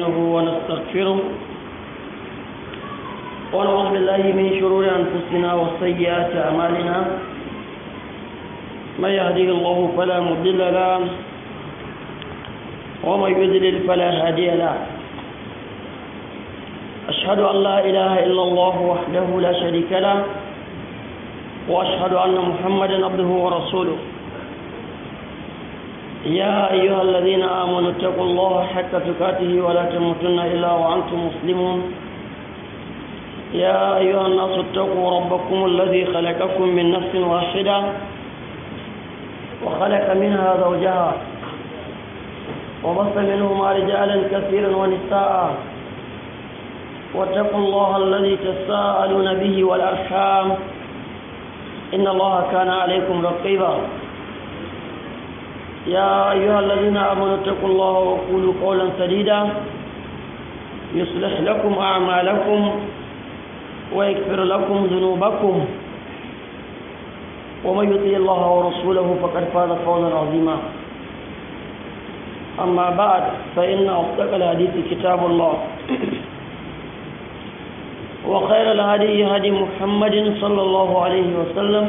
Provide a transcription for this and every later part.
ونستعينه ونستغفره ونعوذ بالله من شرور أنفسنا وسيئات أعمالنا من يهديه الله فلا مضل له ومن يضلل فلا هادي له أشهد أن لا إله إلا الله وحده لا شريك له وأشهد أن محمدا عبده ورسوله يا أيها الذين آمنوا اتقوا الله حق تقاته ولا تموتن إلا وأنتم مسلمون يا أيها الناس اتقوا ربكم الذي خلقكم من نفس واحدة وخلق منها زوجها وبث منهما رجالا كثيرا ونساء واتقوا الله الذي تساءلون به والأرحام إن الله كان عليكم رقيبا يا أيها الذين آمنوا اتقوا الله وقولوا قولا سديدا يصلح لكم أعمالكم ويكفر لكم ذنوبكم ومن يطيع الله ورسوله فقد فاز فوزا عظيما أما بعد فإن أصدق الحديث كتاب الله وخير الهدي هدي محمد صلى الله عليه وسلم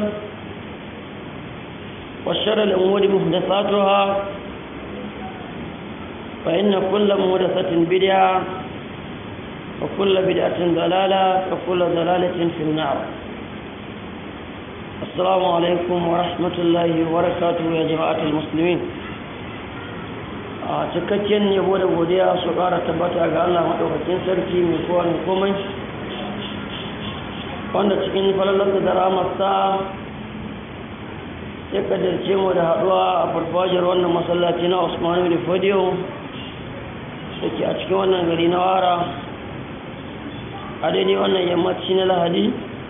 وشر الأمور محدثاتها فإن كل محدثة بدعة وكل بدعة ضلالة وكل ضلالة في النار السلام عليكم ورحمة الله وبركاته يا جماعة المسلمين a cikakken yabo da godiya su ƙara tabbata ga Allah maɗaukakin sarki mai kowa mai komai wanda cikin falalar da ramarsa ya kaddarce mu da haɗuwa a farfajiyar wannan masallaci na Usmanu da Fodiyo da ke a cikin wannan gari na wara a daidai wannan yammaci na lahadi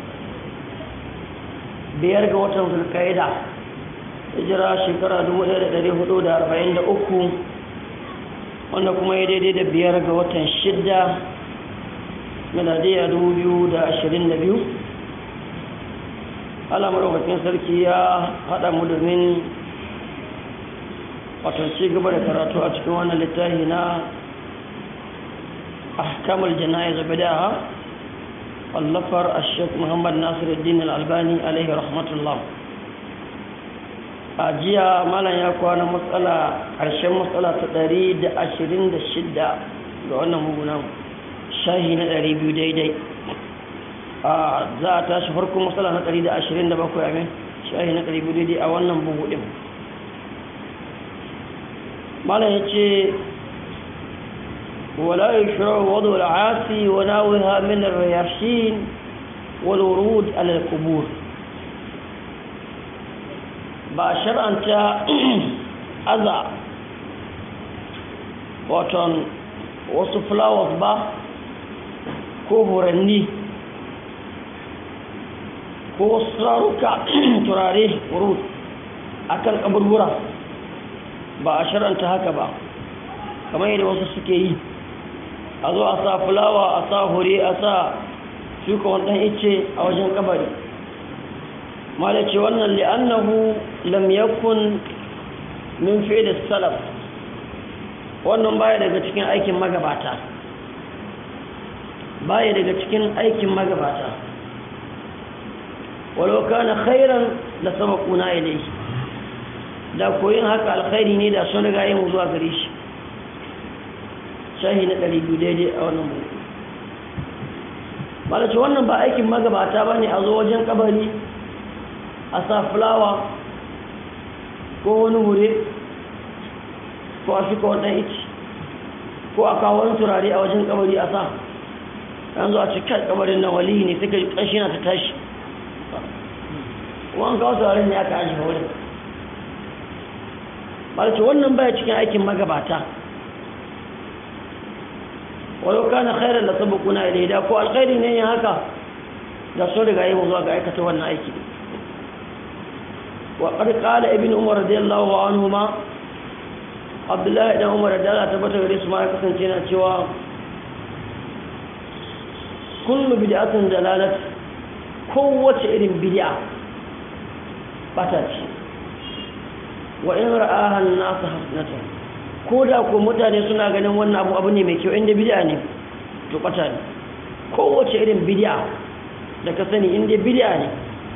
biyar ga watan zulkaida hijira shekara 1443 wanda kuma ya daidai da biyar ga watan shidda miladiya 2022 Allah maɗaukakin sarki ya haɗa mu domin wato ci gaba da karatu a cikin wannan littafi na ahkamul jana'iz bid'ah wallafar ash-shaykh Muhammad Nasiruddin Al-Albani alaihi rahmatullah a jiya malam ya kwana matsala ƙarshen matsala ta 126 ga wannan mugunan shahi na 200 daidai a za a tashi farkon matsala na 127 amin shahi na 200 daidai a wannan bugu ɗin malam ya ce ولا يشرع وضع العاصي وناوها من الرياشين والورود على القبور ba shar'anta aza waton wasu flowers ba ko horanni ko wasu turaruka turare root a kan kaburbura ba a shar'anta haka ba kamar yadda wasu suke yi a zo a sa fulawa a sa hure a sa shuka wannan ice a wajen kabari mala ce wannan li'annahu lam yakun min fi'l salaf wannan baya daga cikin aikin magabata baya daga cikin aikin magabata walau kana khairan la sabaquna ilayhi da koyin haka alkhairi ne da sun riga yin zuwa gare shi shahi na ɗari biyu daidai a wannan mu malace wannan ba aikin magabata ba ne a zo wajen kabari a sa fulawa ko wani hure ko a shuka wannan ici ko a kawo wani turare a wajen kabari a sa yanzu a cikin kabarin nan waliyi ne suka ƙanshi na ta tashi wani kawo turare ne aka ajiye wurin malace wannan baya cikin aikin magabata walau kana khairan la sabaquna ilayhi da ko alkhairi ne yin haka da sun riga yi zuwa ga aikata wannan aiki wa qad qala ibn umar radiyallahu anhuma abdullahi dan umar da Allah tabbata gare su ma ya kasance na cewa kullu bid'atin dalalat kowace irin bid'a bata ce wa in ra'aha an-nasu hasanatan ko da ko mutane suna ganin wannan abu abu ne mai kyau inda bid'a ne to bata ne kowace irin bid'a da ka sani inda bid'a ne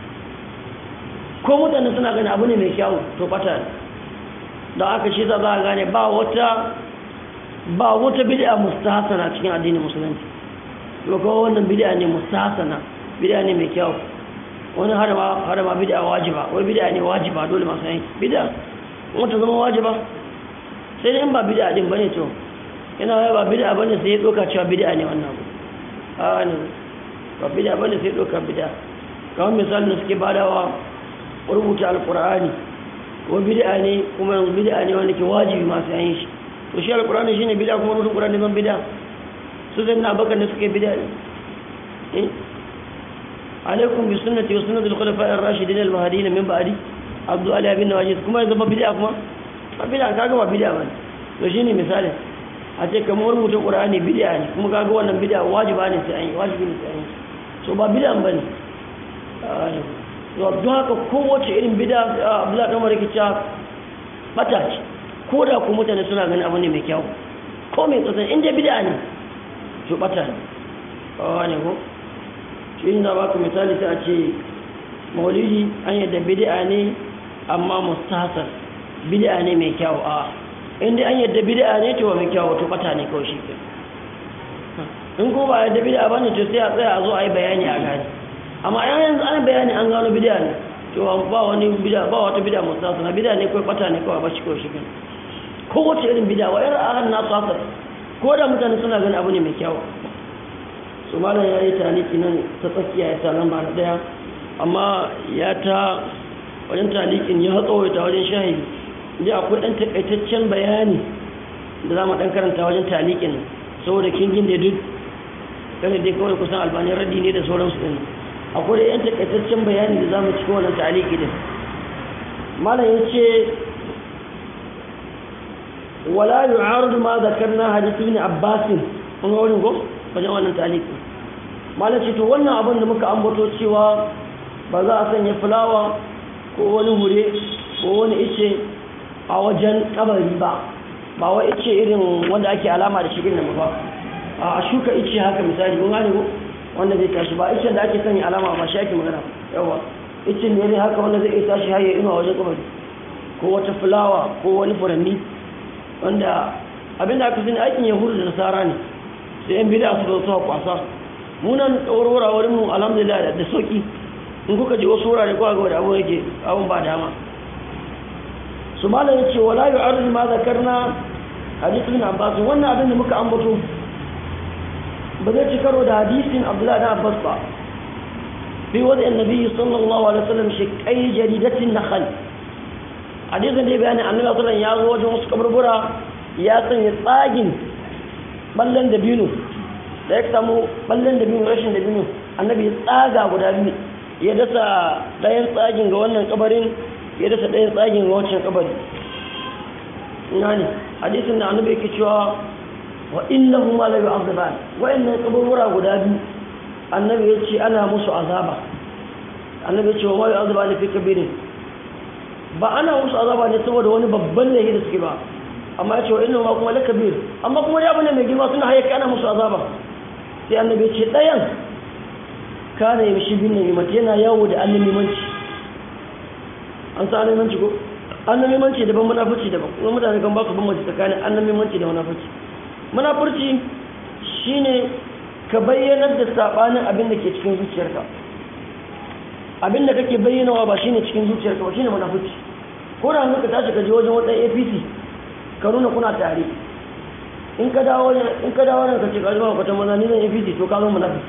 ko mutane suna ganin abu ne mai kyau to bata ne da aka shi za a gane ba wata ba wata bid'a mustahsana cikin addinin musulunci to ko wannan bid'a ne mustahsana bid'a ne mai kyau wani har ma har ma bid'a wajiba wai bid'a ne wajiba dole masu yanki bid'a wata zama wajiba sai dai in ba bid'a din bane to yana ba bid'a bane sai ya doka cewa bid'a ne wannan a ne ba bid'a bane sai ya doka bid'a kamar misalin da suke badawa rubuta alqur'ani ko bid'a ne kuma yanzu bid'a ne wanda ke wajibi masu yin shi to shi alqur'ani shine bid'a kuma rubutun qur'ani ban bid'a su zai na bakan da suke bid'a eh alaikum bi sunnati wa sunnati al-khulafa'i ar-rashidin al-mahdiyyin min ba'di abdu ali bin nawajid kuma yanzu ba bid'a kuma ba bid'a kaga ba bid'a bane to shine misali a ce kamar rubutun qur'ani bid'a ne kuma kaga wannan bid'a wajiba ne sai an yi wajibi ne sai an yi so ba bid'a bane to don haka kowace irin bid'a abdullahi dan umar cewa bata ce ko da ku mutane suna ganin abu ne mai kyau ko mai tsasan inda bid'a ne to bata ne ne ko shi na baka misali sai a ce maulidi an yadda bid'a ne amma mustahsan bid'a ne mai kyau a inda an yadda bid'a ne to mai kyau to bata ne kawai shi in ko ba yadda bid'a bane to sai a tsaya a zo a yi bayani a gani amma an yanzu an bayani an gano bid'a ne to ba wani bid'a ba wata bid'a mustahsan bid'a ne kawai bata ne kawai ba shi kawai shi kan ko wace irin bid'a wa yar ahan nasu haka ko da mutane suna ganin abu ne mai kyau su malam ya yi taliki nan ta tsakiya ya sa lamba na daya amma ya ta wajen talikin ya tsawaita wajen shahidi inda akwai ɗan takaitaccen bayani da za mu ɗan karanta wajen talikin saboda kingin da duk kada dai kawai kusan albani raddi ne da sauransu ɗin akwai da yan takaitaccen bayani da za mu cikin wannan taliki din malam ya ce wala yu'aridu ma zakarna hadith ibn abbas kun ga wurin ko wajen wannan taliki malam ce to wannan abin da muka ambato cewa ba za a sanya fulawa ko wani hure ko wani ice a wajen kabari ba ba wai ice irin wanda ake alama da shi irin nan ba a shuka ice haka misali kun gane ko wanda zai tashi ba ice da ake sanya alama ba shi ake magana yawa ice ne ne haka wanda zai iya tashi har ya ina wajen kabari ko wata fulawa ko wani furanni wanda abinda aka sani aikin yahudu da nasara ne sai yan bida su zo kwasa munan tsawarwara wurin mu alhamdulillah da sauki in kuka ji wasu wurare kuwa ga da abu yake abun ba dama su malam yace wala yu'arrid ma zakarna hadith ibn abbas wannan abin da muka ambato ba zai ci karo da hadisin abdullahi ibn abbas ba fi wadi annabi sallallahu alaihi wasallam shi kai jaridatin nakhl hadisin da ya bayani annabi sallallahu alaihi wasallam ya zo wajen wasu kaburbura ya sanya tsagin ballan da binu da ya samu ballan da binu rashin da binu annabi ya tsaga guda biyu ya dasa ɗayan tsagin ga wannan kabarin ya dasa ɗayan tsagin ga wancan kabari ina ne hadisin da annabi yake cewa wa innahu ma la yu'adhaban wa'annan kaburbura guda biyu annabi ya ce ana musu azaba annabi ya ce wa ma yu'adhaban fi kabirin ba ana musu azaba ne saboda wani babban laifi da suke ba amma ya ce wa inna ma kuma lakabir amma kuma ya bane mai girma suna hayyaka ana musu azaba sai annabi ce ɗayan kana yi shi bin namimati yana yawo da annamimanci an sa annamimanci ko annamimanci daban munafurci daban kuma mutane kan ba su bambanci tsakanin annamimanci da munafurci munafurci shine ka bayyanar da sabanin abin da ke cikin zuciyarka abin da kake bayyanawa ba shine cikin zuciyarka ba shine munafurci ko da hanzu ka tashi ka je wajen wani APC ka nuna kuna tare in ka dawo in ka dawo nan ka ce ka zama kwatan maza ni zan APC to ka zo munafiki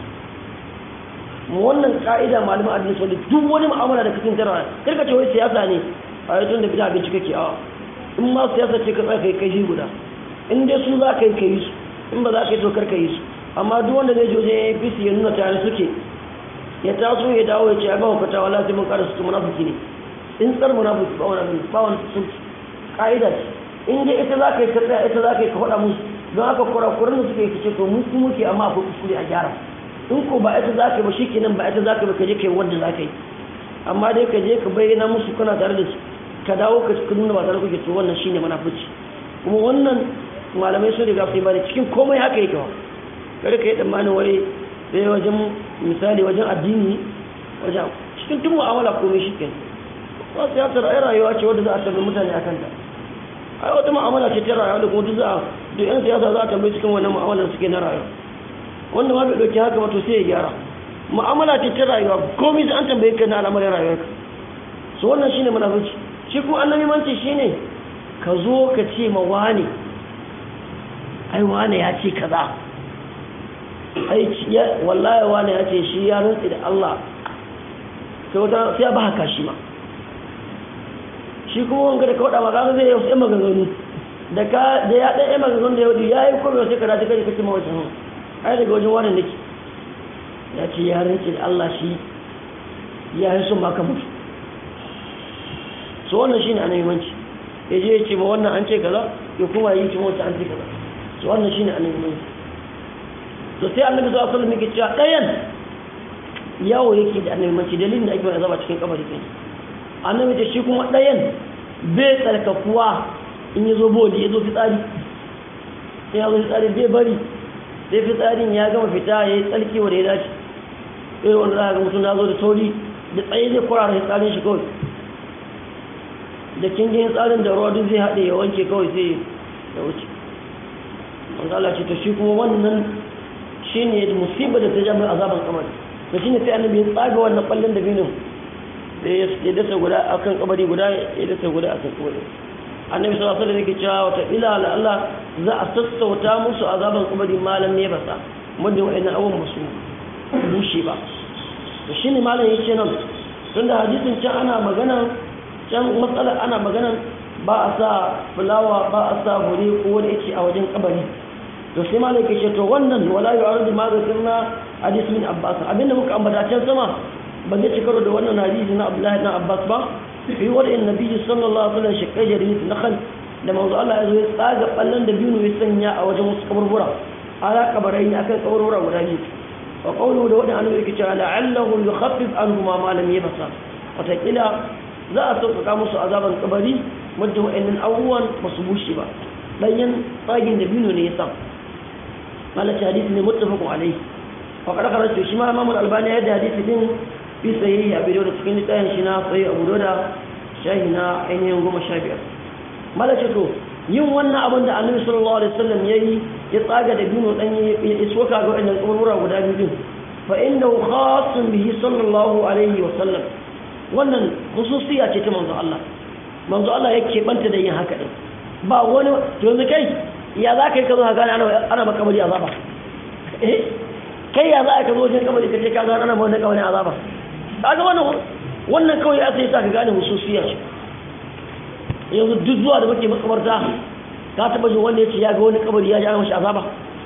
mu wannan ka'ida malamin addini sun duk wani mu'amala da kake tara karka ce wai siyasa ne a yi tun da bida abinci kake awa in ma siyasa ce ka tsaya kai kai guda in dai su za ka yi ka yi su in ba za ka yi to kar ka yi su amma duk wanda zai je wajen APC ya nuna tare suke ya taso ya dawo ya ce ya ba ku fata wala sai mun kara su munafiki ne in tsar munafiki ba wani ba wani sun ka'ida ce in dai ita za ka yi ka tsaya ita za ka yi ka faɗa musu don haka kurakuran da suke yi ce to mun su muke amma akwai kuskure a gyara in ko ba ita za ka yi ba shi kenan ba ita za ka yi ba ka je ka yi wanda za ka yi amma dai ka je ka bayyana musu kana tare da su ka dawo ka nuna ba tare kuke to wannan shine munafici kuma wannan malamai sun riga su yi bane cikin komai haka yake wa kada ka yi tsammanin wai sai wajen misali wajen addini wajen cikin tun mu'amala komai shi ke ba siyasar ai rayuwa ce wadda za a tambayi mutane a kanta ai wata mu'amala ce ta rayuwa da kuma duk za a duk yan siyasa za a tambayi cikin wannan mu'amalar suke na rayuwa wanda ma bai ɗauki haka ba to sai ya gyara mu'amala ce ta rayuwa komai sai an tambaye ka na al'amarin rayuwarka so wannan shine munafici shi kuma annabi manci shine ka zo ka ce ma wani ai wani ya ce kaza ai wallahi wani ya ce shi ya rantsi da Allah sai wata sai ya ba haka shi ma shi kuma wanga da ka wada magana zai yi wasu maganganu da ka da ya ɗaya maganganu da ya wuce ya yi kuma sai ka dace kai kake ma wajen ai daga wajen wani nake ya ce ya rantsi da Allah shi ya yi sun maka mutu so wannan shine annabimanci ya je ya ce ma wannan an ce kaza ya kuma yi ce mota an ce kaza so wannan shine annabimanci to sai annabi sallallahu alaihi wasallam yake cewa ɗayan yawo yake da annabimanci dalilin da ake mai azaba cikin kabari kai annabi ce shi kuma ɗayan bai tsarkakuwa in ya zo boli ya zo fitsari sai ya zo fitsari bai bari sai fitsarin ya gama fita ya yi tsarki wanda ya dace irin wanda za a ga mutum na zo da sauri da tsaye zai kurara fitsarin shi kawai da kingin tsarin da ruwa duk zai haɗe ya wanke kawai sai ya wuce Allah ce to shi kuma wannan shi ne musibar da ta ja mai azaban kamar to shi ne sai annabi ya tsaga wannan ɓallon da binin da ya dasa guda a kan kabari guda ya dasa guda a kan kabari annabi sallallahu alaihi wasallam yake cewa wata ila la Allah za a sassauta musu azaban kabari malam ne basa muddin wa'annan abubuwan musu bushe ba to shine malam yake nan tunda hadisin can ana magana can matsala ana magana ba a sa fulawa ba a sa hure ko wani yake a wajen kabari to sai malam yake ce to wannan wala yu'aradu ma zakirna hadis min abbas abinda muka ambata can sama ba zai cikaro da wannan hadisi na abdullahi na abbas ba fi wada'in nabi sallallahu alaihi wasallam shaqqai jarir nakhl da manzo Allah ya zo ya tsaga ballan da biyu ya sanya a wajen wasu kaburbura ala kabarai ne akan kaburbura guda biyu wa qawluhu da wadan annabi yake cewa la'allahu yukhaffif anhuma ma lam yabsa watakila za a sauƙaƙa musu azaban kabari muddin wa'annan abubuwan ba su bushe ba ɗanyen tsagin da biyu ne ya sa malaci hadisi ne muttafaqun alaihi wa qad kharajtu shi ma imam al-albani ya da hadisi din fi sahihi abi dawud cikin littafin shi na sahih abu dawud shahi na ainihin goma sha biyar malaci to yin wannan abin da annabi sallallahu alaihi wasallam yayi ya tsaga da biyu dan ya soka ga wannan kaburbura guda biyu din fa innahu khassun bihi sallallahu alaihi wasallam wannan khususiya ce ta manzo Allah manzo Allah yake banta da yin haka din ba wani to yanzu kai ya za ka yi ka zo ka gane ana ana maka kabari azaba eh kai ya za ka zo wajen kabari ka ce ka gane ana maka kabari azaba kaga wannan wannan kawai ya sai sa ka gane khususiya ce yanzu duk zuwa da muke makabarta ka taba jin wanda ya ce ya ga wani kabari ya ji ana mashi azaba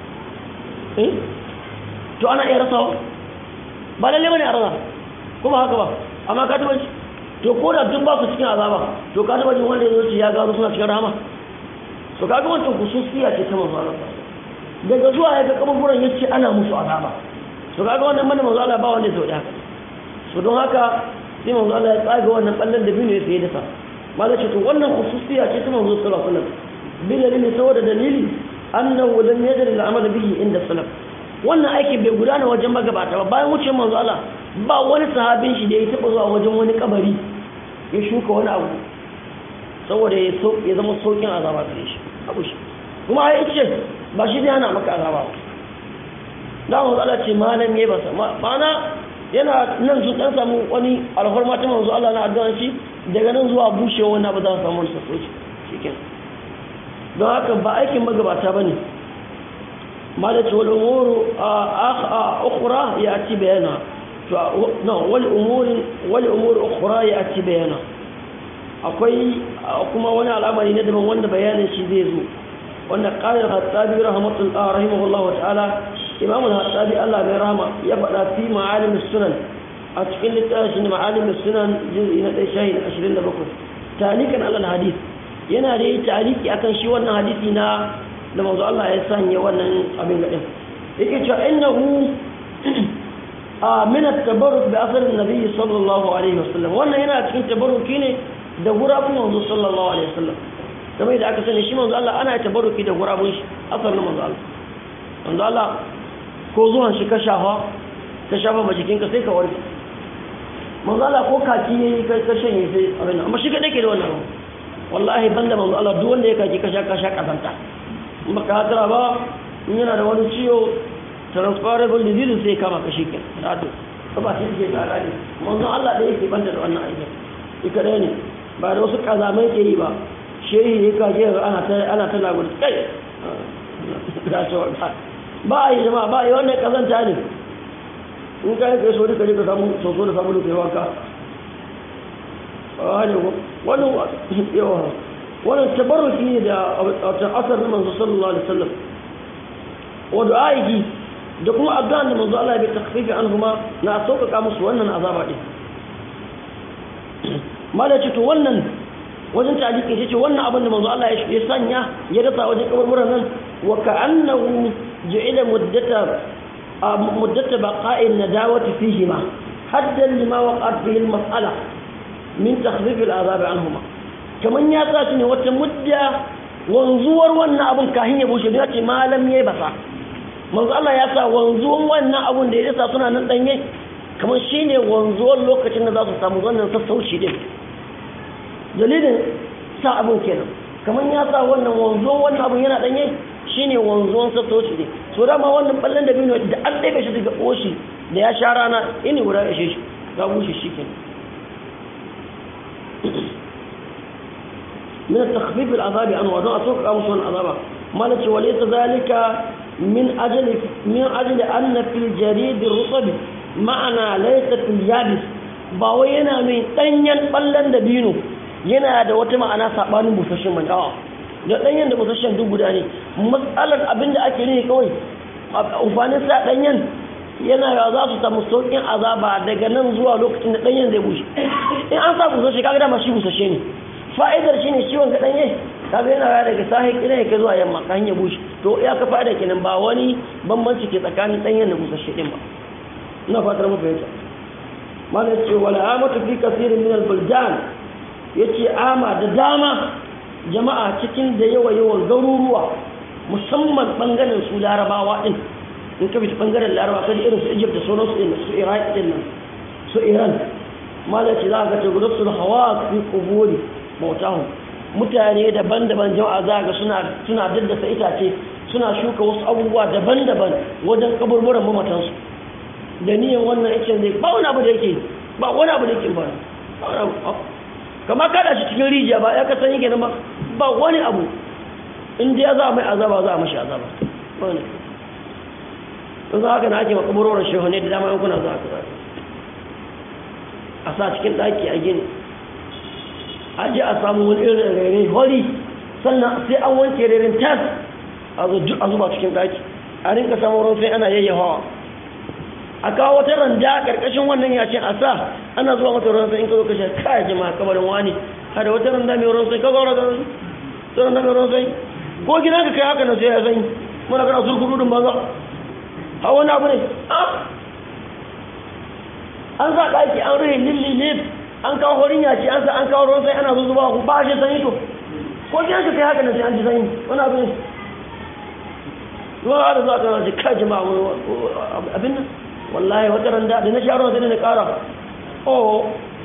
eh to ana iya rasawa ba lalle bane a rasa kuma haka ba amma ka taba to ko da duk ba su cikin azaba to ka taba jin wanda ya zo ya gano suna cikin rahama to kaga wancan khususiya ce ta manzo Allah daga zuwa ya ga kaburburan yace ana musu azaba to kaga wannan mana manzo Allah ba wanda ya sauya haka so don haka sai manzo Allah ya tsaga wannan ballan da biyu ya sai da sa mala ce to wannan khususiya ce ta manzo sallallahu alaihi wasallam bil dalili saboda dalili annahu lam yajri al-amal bihi inda salaf wannan aiki bai gudana wajen magabata ba bayan wuce manzo Allah ba wani sahabin shi da ya taba zuwa wajen wani kabari ya shuka wani abu saboda ya so ya zama saukin azaba gare shi abu shi kuma ai ce ba shi zai hana maka azaba ba da manzo Allah ce malam yayi basa ma'ana yana nan su dan samu wani alhorma ta manzo Allah na addu'a shi daga nan zuwa bushewa wannan ba za su samu wani sassauci shikenan don haka ba aikin magabata bane مالت والأمور أخرى يأتي بيانا والأمور والأمور أخرى يأتي بيانا akwai kuma wani al'amari na daban wanda bayanin shi zai zo wanda qala al-hattabi rahmatullah rahimahullah ta'ala imam al-hattabi Allah bai rahama ya faɗa fi ma'alim sunan a cikin littafin ma'alim sunan juz'i na 27 talikan al-hadith yana da yi taliki akan shi wannan hadisi na da manzo Allah ya sanya wannan abin gadin yake cewa innahu min at-tabarruk bi athar an-nabi sallallahu alaihi wasallam wannan yana cikin tabarruki ne da gurabun manzo sallallahu alaihi wasallam kamar da aka sani shi manzo Allah ana tabarruki da gurabun shi asar na manzo Allah manzo Allah ko zuwan shi ka shafa ka shafa ma jikinka sai ka warke manzo Allah ko kaki yayi ka ka shanye sai abin amma shi kadai ke da wannan wallahi banda manzo Allah duk wanda ya kaki ka sha ka sha kazanta in baka hatara ba in yana da wani ciwo transferable disease sai kama ka shike rado ko ba shi ke tsara ne manzo Allah da yake banda da wannan aiki ika dai ne ba da wasu kazamai ke yi ba shehi ne ka je ana ta ana ta lagu kai da to ba a yi jama'a ba a yi wannan kazanta ne in ka yi so duka je ka samu soso da samu da wanka wannan yawa wannan tabarruki ne da asar na manzo sallallahu alaihi wasallam wa du'a'i da kuma addu'a da manzo Allah ya bi takfifi anhuma na sauƙaƙa musu wannan azaba din malaci to wannan wajen taliki yace wannan abin da manzo Allah ya sanya ya dasa wajen kaburburan nan wa ka'annahu ja'ila muddata muddata baqa'i nadawati fihima haddan lima waqa'at bihi al-mas'ala min takhfif al-azab anhuma kaman ya sa ne wata mudda wanzuwar wannan abun kahin ya bushe ya ce malam yayi basa manzo Allah ya sa wanzuwan wannan abun da ya sa suna nan danye kamar shine wanzuwar lokacin da za su samu wannan sassauci din dalilin sa abun kenan kamar ya sa wannan wanzuwan wannan abun yana danye shine wanzuwan sassauci din so dama wannan ballan da bino da an ɗaya shi daga oshi da ya sha rana ini guda ya shi ga bushe shi kenan من التخفيف العذاب عنه وأنا أتوقع أمس العذاب ما نتي وليس ذلك من أجل من أجل أن في الجريد الرطب معنى ليس في اليابس باوينا من تنين بلن دبينو yana da wata ma'ana sabanin busasshen mai awa da danyen da busasshen duk guda ne matsalar abin da ake ne kawai amfanin sa danyen yana ya za su samu sauƙin azaba daga nan zuwa lokacin da danyen zai bushe in an sa busasshe kaga dama shi busasshe ne fa'idar shi ne ciwon kaɗan yi kaga yana ya daga sahi ina yake zuwa yamma ka hanyar bushe to ya ka fa'ida kenan ba wani bambanci ke tsakanin ɗanyen da busasshe ɗin ba ina fatar mu fahimta mana ce wala amatu fi kasirin min al-buldan yace ama da dama jama'a cikin da yawa yawan garuruwa musamman bangaren su larabawa din in ka bi bangaren larabawa kaji irin su Egypt da sauransu din su Iraq din nan su Iran mala ce za ka ta gudatul hawa fi quburi mautahum mutane daban-daban jama'a za ga suna suna daddasa itace suna shuka wasu abubuwa daban-daban wajen kaburburan mamatansu da niyan wannan yake zai ba wani abu da yake ba wani abu da yake ba kama kada shi cikin rijiya ba ya kasan yake nan ba ba wani abu in dai za a mai azaba za a mashi azaba wani in za haka na ake makaburorin shehune da dama yankuna za a kaza a sa cikin ɗaki a gini a je a samu wani irin rere hori sannan sai an wanke rerin tas a zuba cikin ɗaki a rinka samun ruwan sai ana yayyafawa a kawo wata randa ƙarƙashin wannan yashin a sa ana zuwa mata ruwan sai in ka zo kashe kaya jama'a kabarin wani a da wata randa mai ruwan sai ka zaura da ta randa mai ruwan sai ko gina ka kai haka na sai ya sanyi muna kana surkudu din banza a wani abu ne an sa ɗaki an rai lilli ne an kawo horin yaci an sa an kawo ruwan sai ana zuzuba ku ba shi sanyi to ko gina ka kai haka na sai an ji sanyi wani abu ne ruwa da zuwa kan ji kai jama'a abin nan wallahi wata randa da na sha ruwan sai na ƙara oh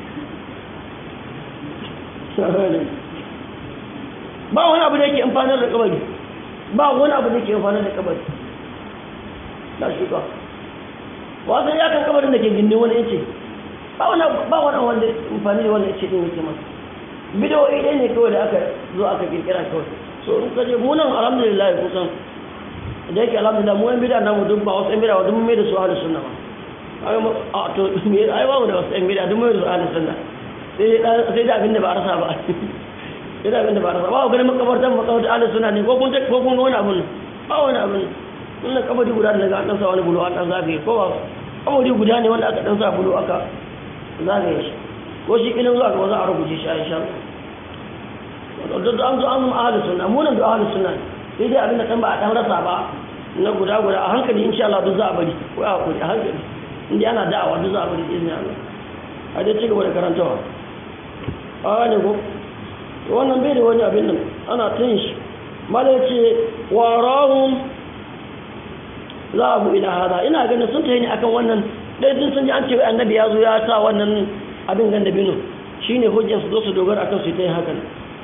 ba wani abu da yake amfanar da kabari ba wani abu da yake amfanar da kabari na shuka wasan ya kan kabarin da ke gindin wani yace ba wani ba wani wanda amfani da wani yace din yake masa bidiyoyi ɗaya ne kawai da aka zo aka kirkira kawai so in kaje mu nan alhamdulillah kusan da yake alhamdulillah mu yan bida namu duk ba wasu yan bida duk mai da su ahlus sunna ba a to me ai ba mu da wasu yan bida duk mai da su ahlus sunna sai da abin da ba a rasa ba sai da abin da ba a rasa ba ganin makabartan makabartan ahlus sunna ne ko kun ko kun ga wani abun ba wani abun wannan kabari guda da daga an dan sa wani bulo an dan zagaye ko ba kabari guda ne wanda aka dan sa bulo aka zagaye shi ko shi kilin zuwa ga za a rubuce shi a insha Allah duk an zo an zama ahlus sunna mu nan da ahlus sunna sai dai abin da kan ba a dan rasa ba na guda guda a hankali insha Allah duk za a bari ko a hakuri a hankali inda ana da'awa duk za a bari izinin Allah a dai ci gaba da karantawa a ne ko wannan bai da wani abin nan ana ta yin shi mala ce wa rahum zahabu ila hada ina ganin sun tayi ne akan wannan dai sun san ji an ce annabi ya zo ya sa wannan abin ganda binu shine hujjar su zo su dogara akan su ta yi hakan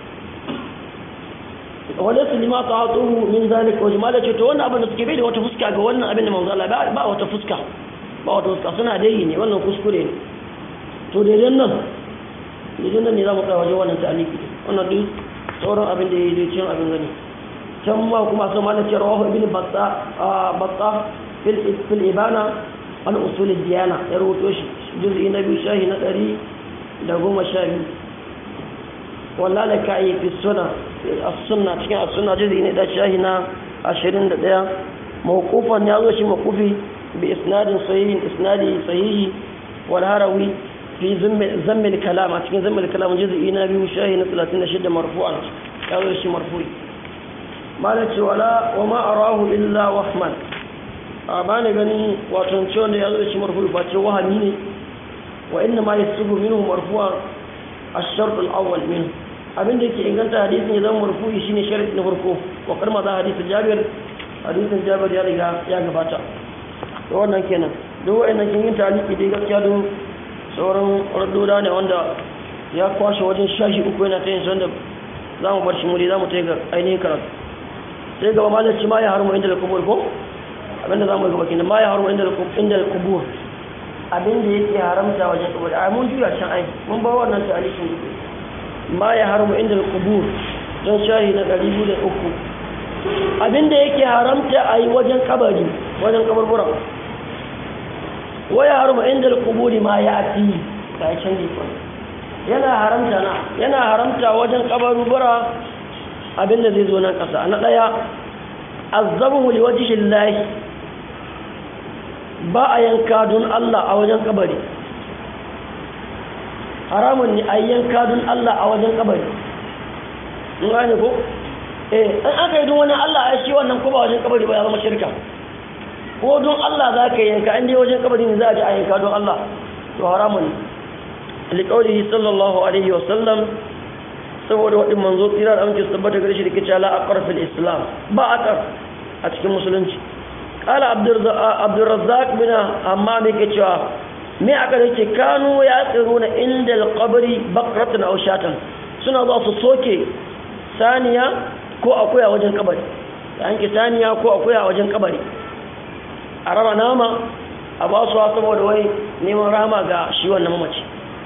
wala su lima ta hatuhu min zalik wa jama'a ce to wannan abin da suke bai da wata fuska ga wannan abin da manzo Allah ba wata fuska ba wata fuska suna dai ne wannan kuskure ne to daidai nan daidai nan ne za mu tsaya wajen wannan ta'aliki wannan duk sauran abin da ya yi cin abin gani can ma kuma sun mana ce rawahu ibn batta batta fil fil ibana an usul diyana ya rubuto shi juz'i na biyu shahi na ɗari da goma sha biyu wallah da ka yi fi suna as-sunna cikin as-sunna juz'i ne da shahi na ashirin da ɗaya mawqufan ya zo shi mawqufi bi isnadin sahihin isnadi sahihi wal harawi في ذم ذم الكلام cikin ذم الكلام جزء na biyu shahi na 36 marfu'an ya zo shi marfu'i malaci wala wa ma arahu illa wahman a bani gani wato cewa da ya zo shi marfu'i ba ce wahami ne wa inna ma yasubu minhu marfu'an ash-shart al-awwal min abin da yake inganta hadisin ya zama marfu'i shine sharadi na farko wa karma za hadisin Jabir hadisin Jabir ya riga ya gabata to wannan kenan duk wayannan kin yin taliki dai gaskiya don sauran raddoda ne wanda ya kwashe wajen shashi uku yana ta yin wanda za mu bar shi muri za mu ta ga ainihin karatu sai gaba malarci ma ya harmu inda da kubur ko abinda za mu gaba kina ma ya harmu inda da kubur abinda yake haramta wajen kubur a mun juya can ai mun ba wannan ta alishin dubu ma ya harmu inda da kubur don shahi na ɗari biyu da uku abinda yake haramta a yi wajen kabari wajen kaburbura waya haruma inda al-quburi ma ya'ti kai canji ko yana haramta na yana haramta wajen kabarubura abinda zai zo nan kasa na daya azabu li wajhi Allah ba a yanka don Allah a wajen kabari haramun ne a yanka don Allah a wajen kabari mun gane ko eh in aka yi don wani Allah a shi wannan ko ba wajen kabari ba ya zama shirka ko don Allah za ka yanka inda wajen kabari ne za a ji a yanka don Allah to haramun liƙaurihi sallallahu alaihi wasallam saboda waɗin manzo tsira da amince su tabbata gare shi da kice la aqar fil islam ba aqar a cikin musulunci qala abdurrazzaq bin hammam yake cewa me aka yake kanu ya tsiruna inda alqabri baqratan aw shatan suna zuwa su soke saniya ko akuya wajen kabari yanke saniya ko akuya wajen kabari a raba nama a ba su saboda wai neman rama ga shi wannan mamaci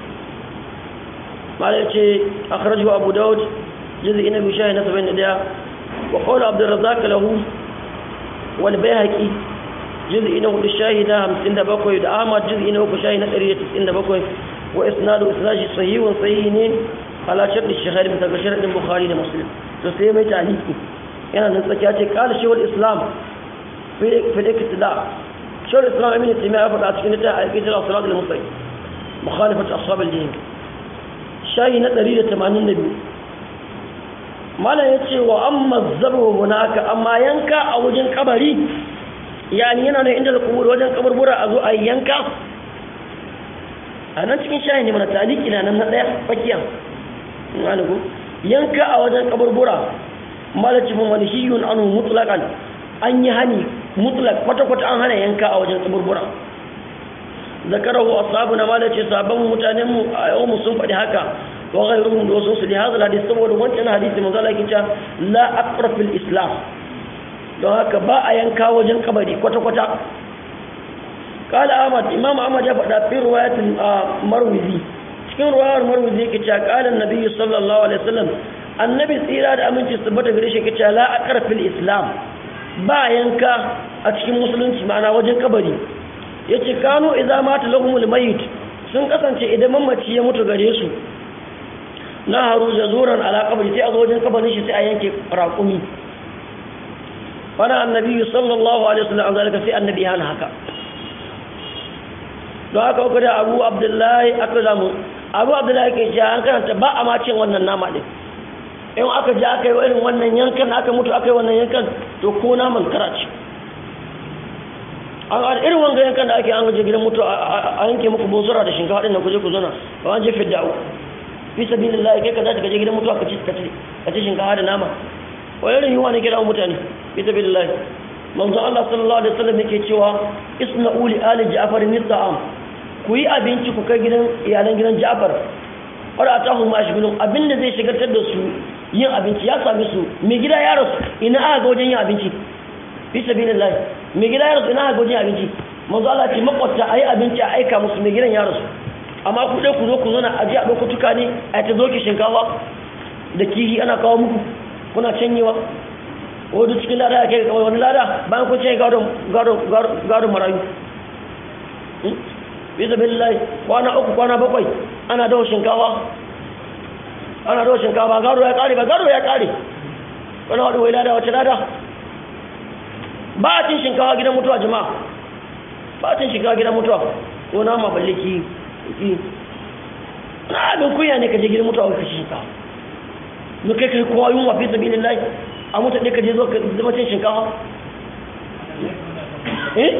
mala ya ce a karaju abu daud jizi ina bishayi na 71 wa kawai abdurrazak lahu wani bai haƙi jizi ina hudu shahi na 57 da ahmad jizi ina uku shahi na 197 wa isnadu isnashi sahihun sahihi ne ala sharɗi shahari bisa ga sharaɗin bukhari da muslim to sai mai taliki yana nan tsakiya ce kala shewar islam في الاقتداء شو الإسلام أمين التيمية أفضل أتكنتها أكيد الصراط المستقيم مخالفة أصحاب الدين شاي ندري تمانين نبي ما لا يتشي وأما الزبر هناك أما ينكا أو وجن كبري يعني yana ne inda kubur wajen kaburbura a zo a yanka a nan cikin shayi ne mana taliki na nan na ɗaya fakiyan yanka a wajen kaburbura malacin wani shi yun anu mutlaƙan an yi hani mutlak kwata-kwata an hana yanka a wajen kaburbura zakarahu ashabu na malace sabon mutanen mu a yau mu sun faɗi haka wa ghayruhum da wasu su da hadal hadis saboda wancan hadisi manzo Allah yake cewa la aqra fil islam don haka ba a yanka wajen kabari kwata-kwata قال أحمد إمام أحمد يفعل في رواية مروزي cikin ruwayar marwazi yake cewa qala annabi sallallahu alaihi wasallam annabi tsira da aminci tabbata gare shi yake cewa la aqra fil islam ba yanka a cikin musulunci ma'ana wajen kabari ya ce kano idan mata lahumul mayit sun kasance idan mamaci ya mutu gare su na haru jazuran ala kabari sai a zo wajen kabarin shi sai a yanke raƙumi fana annabi sallallahu alaihi wasallam an zalika sai annabi ya hana haka don haka uku da abu abdullahi aka zamu abu abdullahi ke cewa an karanta ba a ma cin wannan nama din in aka ji aka yi irin wannan yankan aka mutu aka yi wannan yankan to ko naman kara ce a irin wanga yankan da ake an gaje gidan mutu a yanke muku bozura da shinkafa ɗin da kuje ku zona ba an je fidda fi sabilillah kai ka za ka je gidan mutuwa ka ci ka ci shinkafa da nama wani irin yiwa ne kira mutane fi sabilillah manzo Allah sallallahu alaihi wasallam yake cewa isna'u li ali ja'far nisa'am ku yi abinci ku kai gidan iyalan gidan Ja'far wanda atahu ma shigulun abinda zai shigartar da su yin abinci ya same su mai gida ya rasu ina aka ga wajen yin abinci fi sabilillah mai gida ya rasu ina aka ga wajen yin abinci manzo Allah ce makwata ayi abinci a aika musu mai gidan ya rasu amma ku dai ku zo ku zo na aje a dauko tuka ne a ta zo ki shinkafa da kihi ana kawo muku kuna canyewa wadda cikin lada ya kai kawai wani lada bayan kun ce gadon marayu bisa billahi kwana uku kwana bakwai ana dawo shinkawa ana dawo shinkawa gado ya kare ba gado ya kare wani wadda wai lada wace lada ba a cin shinkawa gidan mutuwa jama'a ba a cin shinkawa gidan mutuwa ko nama balle ki ki na abin kunya ne ka je gidan mutuwa ka ci shinkawa mu kai kai kowa yunwa fi sabilillahi a mutu ɗaya ka je zo ka zama cin shinkawa eh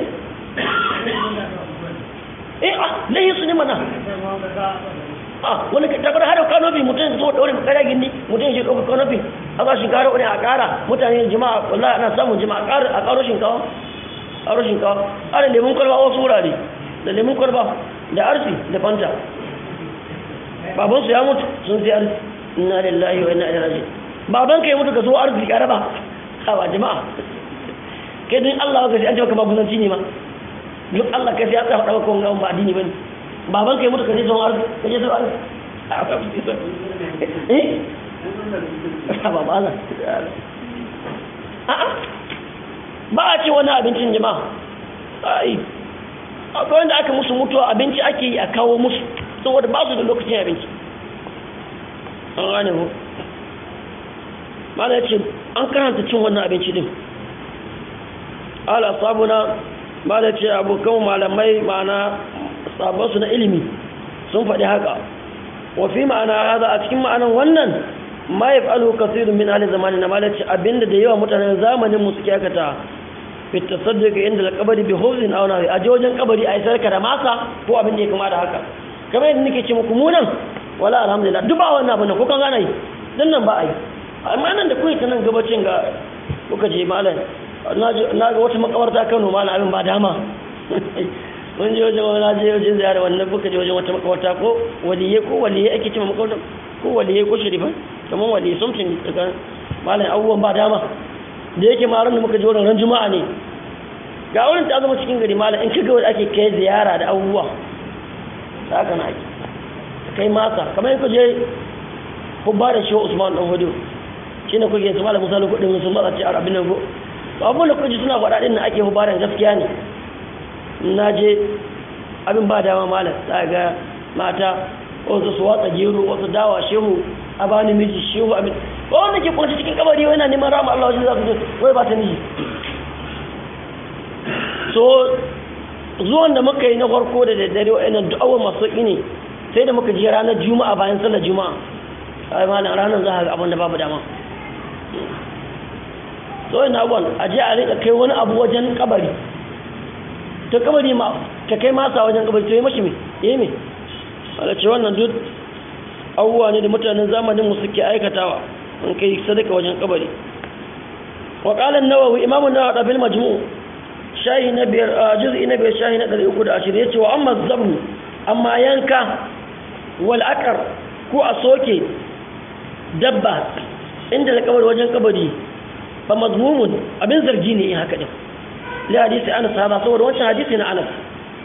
eh ah lahi su ne mana ah wani ka tabar har kanofi mutum zo daure kara gindi mutum shi ɗauka kanofi a ba shinkawa wani a ƙara mutane jima'a wallahi ana samun jima'a a ƙaro shinkawa ƙaro shinkawa ana lemun kwalba wasu wurare da lemun kwalba da arsi da fanta babansu ya mutu sun sai arsi inna lillahi wa inna ilaihi raji'un baban ka ya mutu ka zo arziki a raba hawa jama'a kai din Allah ka sai an jama ka maguzanci ne ma duk Allah ka sai ya tsaya faɗa maka ba addini bane baban ka ya mutu ka je zo arziki ka je zo arziki eh ba ba za a'a ba a ce wani abincin jama'a ai akwai wanda aka musu mutuwa abinci ake yi a kawo musu saboda ba su da lokacin abinci an gane mu mala ce an karanta cin wannan abinci din ala sabuna mala ce abokan malamai ma'ana sabonsu na ilimi sun faɗi haka wafi ma'ana haza a cikin ma'anan wannan ma ya fa'alu kasirun min hali zamani na mala ce abinda da yawa mutanen zamanin mu suke aikata fita saddaka inda da kabari bi hozin auna a je wajen kabari a yi sarka da masa ko abin da ya kama da haka kamar yadda nake ce muku munan wala alhamdulillah duk ba wannan abin da ko kan gana yi dan nan ba a yi amma nan da kuwa ta nan gabacin ga kuka je malam na ga wata makawarta kano malam abin ba dama mun je wajen wani je wajen ziyara wannan kuka je wajen wata makawarta ko waliye ko waliye ake cewa makawarta ko waliye ko shirifan kamar waliye something daga malam abubuwan ba dama da yake ma da muka je wurin ran juma'a ne ga wurin ta zama cikin gari malam in kaga wanda ake kai ziyara da abubuwa haka na ake kai masa kamar in je hubba da shi usman dan hudu shi ne kuke su malam musa kudin sun matsa ce a abin nan ko abubuwan da kuji suna faɗa ɗin na ake hubaran gaskiya ne na je abin ba dama malam za ga mata wasu su watsa gero wasu dawa shehu a bani miji shehu abin ba wanda ke kwanci cikin kabari wai na neman rama Allah wajen za su wai ba ta miji so zuwan da muka yi na farko da daddare wa'annan du'awar masu ne sai da muka je ranar juma'a bayan sallar juma'a ai malam ranar za a ga abin da babu dama so ina gwan a je a rika kai wani abu wajen kabari ta kabari ma ka kai masa wajen kabari to yi mashi me yi me wala ce wannan duk abubuwa ne da mutanen zamanin mu suke aikatawa in kai sadaka wajen kabari wa qala an-nawawi imamu nawawi da bil majmu' shahi na biyar juz'i na biyar shahi na 320 yace wa amma zabnu amma yanka wal aqar ko a soke dabba inda da kabari wajen kabari fa mazmumun abin zargi ne in haka din li hadisi Anas hada saboda wancan hadisi na Anas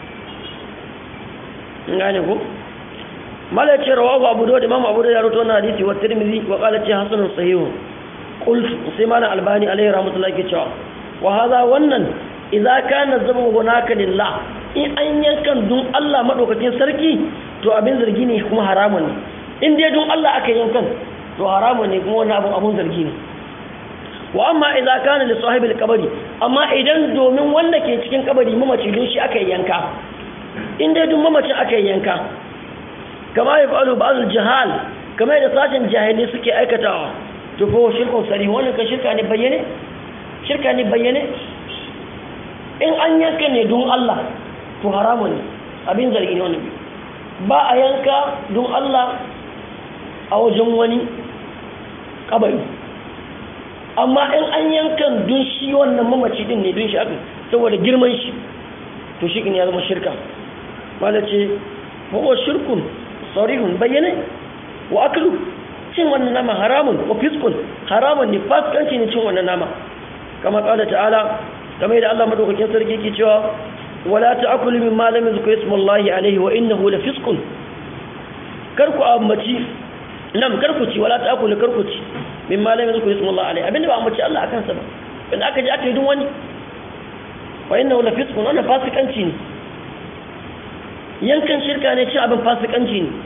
ngane ko mala ce rawahu Abu Dawud Imam Abu Dawud ya rawaito wannan hadisi wa Tirmidhi wa qala ce hasanun sahih qult sai malam Albani alaihi rahmatullahi ke cewa wa hada wannan idza kana zabu hunaka lillah in an yankan dun Allah madaukakin sarki to abin zargi ne kuma haramun ne in dai dun Allah aka yankan to haramun ne kuma wannan abun abun zargi ne wa amma idza kana li sahibil qabri amma idan domin wanda ke cikin kabari mamaci don shi aka yanka in dai dun mamacin aka yanka kama ya fa'alu ba'dul jahal kama da sashen jahili suke aikatawa to fa shirkun sari wannan ka shirka ne bayyane shirka ne bayyane in an yanka ne don Allah to haramun ne abin zargi ne wannan ba a yanka don Allah a wajen wani kabari amma in an yankan dun shi wannan mamaci din ne dun shi aka saboda girman shi to shi ya zama shirka wanda ce huwa shirkun sarihun bayyane wa aklu cin wannan nama haramun wa fiskun haramun ne fasikanci ne cin wannan nama kama kala ta'ala kamar yadda Allah madaukakin sarki ke cewa wala ta'kulu mimma lam yuzkar ismullahi alayhi wa innahu la fiskun kar ku ambaci nam kar ku ci wala ta'kulu kar ku ci mimma lam yuzkar ismullahi alayhi abinda ba ambaci Allah akan sa ba in aka ji aka yi dun wani wa innahu la fiskun wannan fasikanci ne yankan shirka ne cin abin fasikanci ne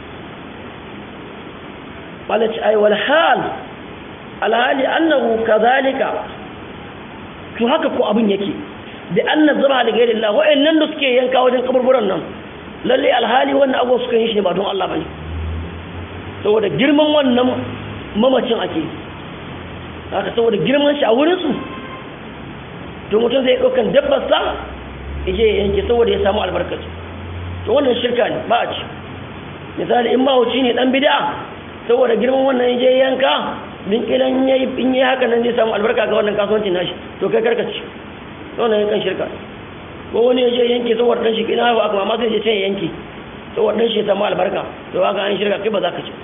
malaci ai wal hal alhali annahu kadhalika to haka ko abin yake bi anna zaba da gairi Allah wa'annan da suke yanka wajen kaburburan nan lalle alhali wannan abu suka yi shi ba don Allah bane saboda girman wannan mamacin ake haka saboda girman shi a wurin su to mutum zai daukan dabbar sa yaje yanke saboda ya samu albarkaci to wannan shirka ne ba a ci misali in mahauci ne dan bid'a saboda girman wannan yaje yanka din kilan yayi in yayi haka nan zai samu albarka ga wannan kasuwancin nashi to kai karkaci wannan yankan shirka ko wani yaje yanke saboda dan shi kina ba kuma amma sai je sai yanke saboda dan shi ya samu albarka to haka an shirka kai ba za ka ci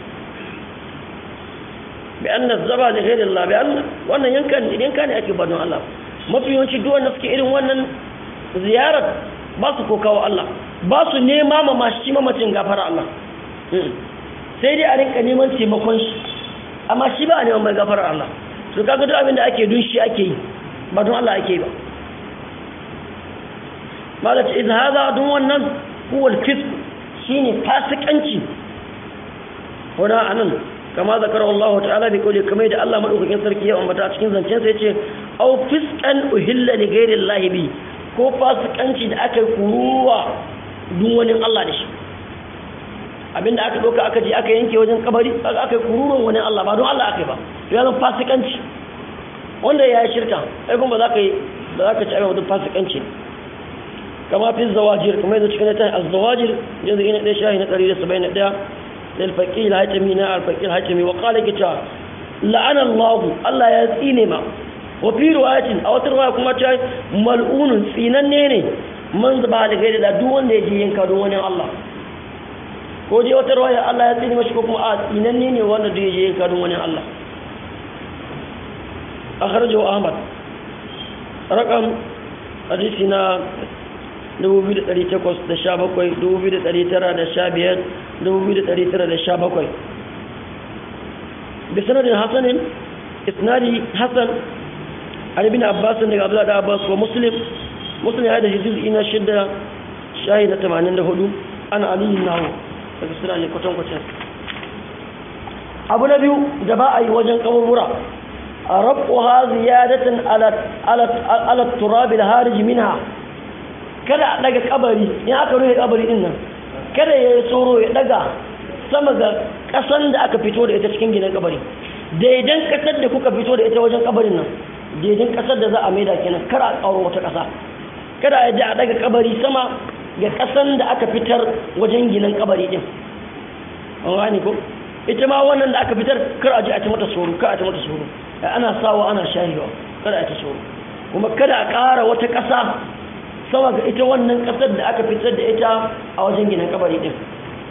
bi anna zaba li ghayri Allah bi anna wannan yankan yanka ne ake badon Allah mafi yawanci duk wanda suke irin wannan ziyarar ba su kokawa Allah ba su nema ma mashi mamacin gafara Allah sai dai a rinka neman taimakon shi amma shi ba a neman mai gafara Allah su kaga duk abin da ake dun shi ake yi ba don Allah ake yi ba malaka idan haza dun wannan huwal fisq shine fasikanci hona anan kama zakara Allah ta'ala bi qawli kamar da Allah madaukakin sarki ya ambata a cikin zancen sa yace aw fisqan uhilla li ghairi Allah bi ko fasikanci da aka kuruwa dun wani Allah da shi abinda aka doka aka je aka yanke wajen kabari aka aka kururuwan wani Allah ba don Allah aka yi ba ya zama fasikanci wanda ya yi shirka sai kuma za ka yi da za ka ci abin fasikanci kama fi zawajir kuma yanzu cikin ta az-zawajir yanzu ina ɗaya shahi na ɗari da saba'in da ɗaya lil faqil hatimi na al-faqil hatimi wa qala kita la'ana Allah Allah ya tsine ma wa fi riwayatin a wata riwaya kuma ta mal'unun tsinanne ne man zaba da gaida da duk wanda ya je yanka don wani Allah ko je wata riwaya Allah ya tsine mashi ko kuma a tsinanne ne wanda da ya je yanka don wani Allah akhrajahu Ahmad rakam hadisi na 2817 بسند حسن اسنادي حسن عن ابن عباس بن عبد الله عباس ومسلم مسلم هذا جزء إن شدة شاهد 84 أنا علي النهو daga suna ne kwatankwacin abu na biyu da ba a yi wajen kaburbura a rabuwa ziyadatan ala turabi da hariji minha kada a daga kabari in aka rufe kabari din nan kada ya yi tsoro ya daga sama ga kasan da aka fito da ita cikin ginin kabari daidan kasar da kuka fito da ita wajen kabarin nan daidan kasar da za a maida kenan kar a tsaro wata kasa kada a ji a daga kabari sama ga kasan da aka fitar wajen ginin kabari din an gane ko ita ma wannan da aka fitar kar a ji a ci mata tsoro kar a ci mata tsoro ana sawa ana shahiwa kada a ci tsoro kuma kada a ƙara wata ƙasa sama ga ita wannan kasar da aka fitar da ita a wajen ginin kabari din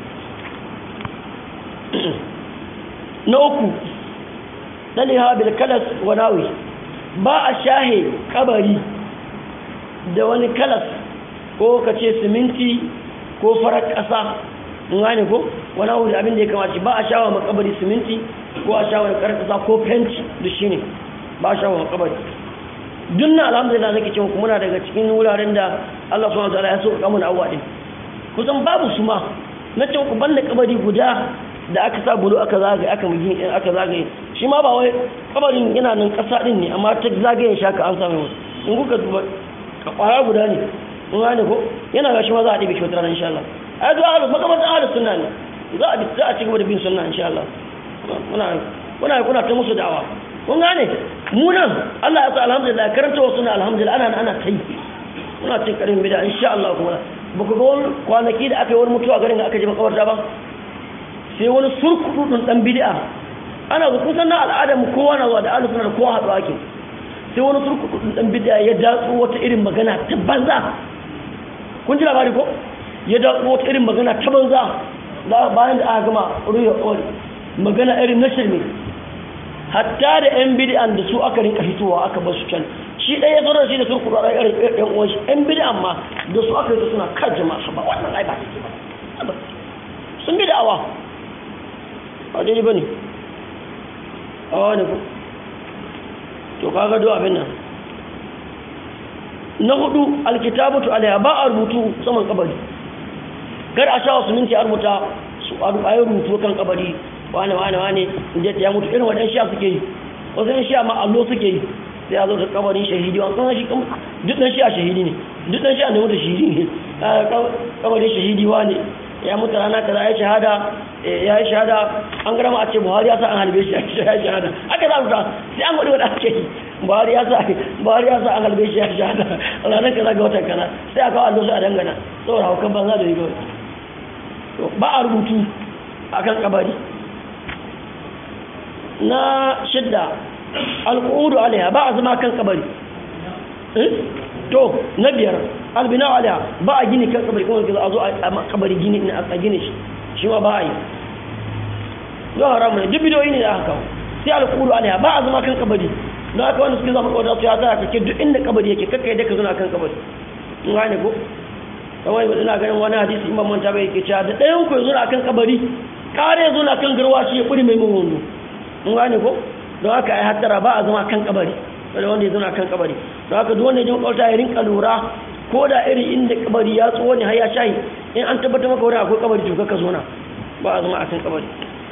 na uku daliha bil kalas wa nawi ba a shahe kabari da wani kalas ko ka ce siminti ko farar ƙasa mun gane ko wani abu da abin da ya kamace ba a shawa makabari siminti ko a shawa farar ƙasa ko fenti da shi ne ba a shawa makabari dunna alhamdulillah nake cewa kuma muna daga cikin wuraren da Allah subhanahu wataala ya so ka mun awwa din kusan babu su ma na ce ku banda kabari guda da aka sa bulu aka zagaye aka mugin aka zagaye shi ma ba wai kabarin yana nan kasa din ne amma ta zagaye shi aka an samu in kuka duba kwara guda ne mun gane ko yana ga shi ma za a dibe shi wata insha Allah ai zuwa ahlus makabartan ahlus sunna ne za a za a ci gaba da bin sunna insha Allah muna muna kuna ta musu da'awa kun gane mu nan Allah ya sa alhamdulillah karanta wasu na alhamdulillah ana ana ta yi muna cin karin bida insha Allah kuma ba ku ga wani kwanaki da aka yi wani mutuwa garin da aka je makabarta ba sai wani surkudin dan bid'a ana ga kusan na al'adar mu kowa na zuwa da ahlus sunna da kowa haɗu ake sai wani surkudin dan bid'a ya datsu wata irin magana ta banza kun ji labari ko ya datsu wata irin magana ta banza bayan da aka gama ruya ƙoli magana irin na shirme hatta da yan bid'an da su aka rinka fitowa aka basu can shi ɗaya ya zo da shi da surku da irin yan uwan shi yan bid'an ma da su aka yi suna kan jama'a ba wannan ai ba take ba sun bid'awa ba daidai bane awa ne ko to kaga do abin nan na hudu alkitabatu alaiha ba a rubutu saman kabari kar a sha wasu minti a rubuta su a yi rubutu kan kabari wane wane wane inda ya mutu irin waɗansu sha suke yi wasu yan sha ma allo suke yi sai a zo da kabarin shahidi wani kan shi duk ɗan shi a shahidi ne duk ɗan shi a nemi da shahidi ne kabarin shahidi wane ya mutu rana kaza ya shahada ya yi shahada an gara ma a ce buhari ya sa an halbe shi ya yi shahada aka za rubuta sai an gwada wadda ake yi buhari ya sa buhari ya sa an halbe shi ya yi shahada ranar kaza ga watan kaza sai a kawo allo sai a dangana saboda haukan banza da riga ba a rubutu a kan kabari na shidda alƙudu alaiha ba a zama kan kabari to na biyar albina alaiha ba a gini kan kabari kuma a zo a kabari gini a gini shi shi ma ba a yi zuwa haramu ne duk bidiyoyi ne da aka kawo sai alƙudu alaiha ba a zama kan kabari don haka wanda suke zama kawai su ya zara kake duk inda kabari yake kakka yadda ka zuna kan kabari in gane ko kawai ina ganin wani hadisi imam manta bai yake cewa da ɗayan ku yanzu na kan kabari kare yanzu na kan garwa shi ya kuri mai mun wando mun gane ko don haka ai hattara ba a zama kan kabari wanda wanda ya zauna kan kabari don haka duk wanda ya ji makwabta ya rinka lura ko da irin inda kabari ya tsoho ne har ya shayi in an tabbatar maka wurin akwai kabari to ka zona ba a zama a kan kabari